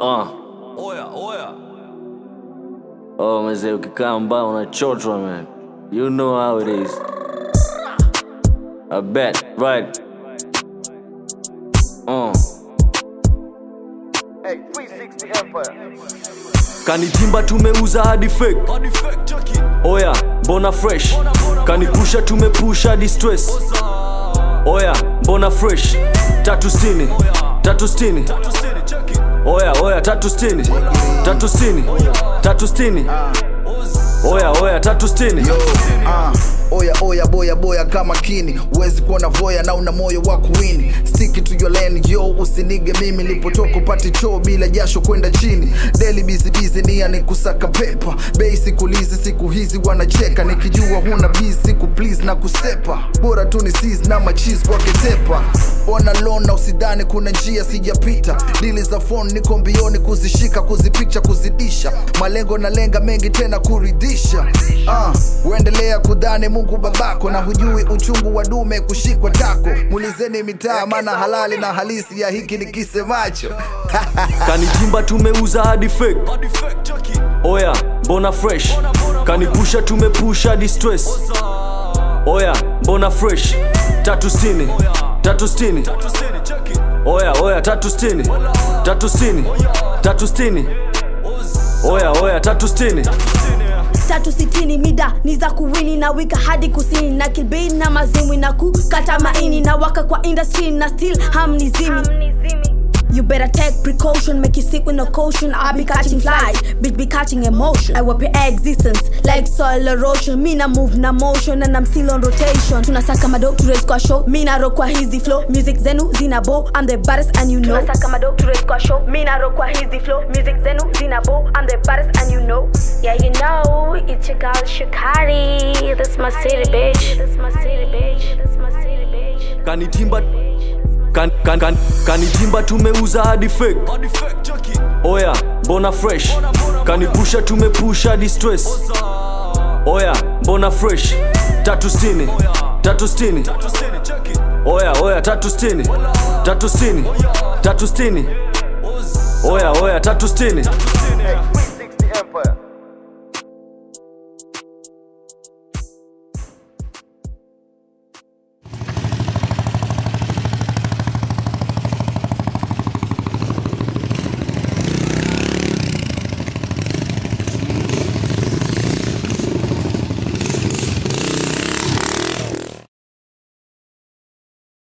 Uh. Oya, oya. Oh, mzee ukikaa mbao unachotwa man. You know how it is. I bet, right? Uh. Hey, 360 Empire. Kanitimba tumeuza hadi fake. Body fake, check it. Oya, mbona fresh? Kanipusha tumepusha hadi stress. Oya, mbona fresh? Tatu sitini, tatu sitini. Tatu city, check it. Oya, oya, tatu sitini, tatu sitini, tatu sitini. Oya, oya, tatu sitini. Ah, oya oya boya boya kama kini huwezi kuona voya na una moyo wa kuwini stiki to your lane yo usinige mimi lipotoka upati choo bila jasho kwenda chini deli bizibizi nia ni kusaka pepa bei sikulizi siku hizi wanacheka nikijua huna bizi siku please na kusepa bora tu ni sis na machis waketepa ona lona usidhani kuna njia sijapita dili za phone niko mbioni kuzishika kuzipicha kuzidisha malengo na lenga mengi tena kuridhisha ah, uendelea kudhani mungu babako na hujui uchungu wa dume kushikwa tako mulizeni mitaa maana halali na halisi ya hiki ni kisemacho Kanitimba tumeuza hadi fake. Body fake, check it. Oya, mbona fresh? Kanipusha tumepusha hadi stress. Oya, mbona fresh? Tatu sitini, tatu sitini. Tatu city, check it. Oya, oya, tatu sitini, tatu sitini, tatu sitini. Oya, oya, tatu sitini. tatu sitini mida ni za kuwini na wika hadi kusini na kilbei na mazimwi na kukata maini na waka kwa industry na still hamnizimi You better take precaution, make you sick with no caution. I be catching flies, bitch be catching emotion. I wipe your existence like soil erosion. Me na move na motion and I'm still on rotation. Tunasaka mado to raise kwa show. Me na rock kwa hizi flow. Music zenu zina bo. I'm the baddest and you know. Tunasaka mado to raise kwa show. Me na rock kwa hizi flow. Music zenu zina bo. I'm the baddest and you know. Yeah, you know, it's your girl Shikari. That's my city, bitch. That's my city, bitch. That's my city, bitch. Kanitimba kan, kan, kan, kanitimba tumeuza hadi fake. Body fake, check it. Oya, mbona fresh? Kanipusha tumepusha hadi stress. Oya, mbona fresh? Tatu sitini, tatu sitini. Tatu city, check it. Oya, oya, tatu sitini, tatu sitini, tatu sitini. Oya, oya, tatu sitini. Hey, 360 Empire.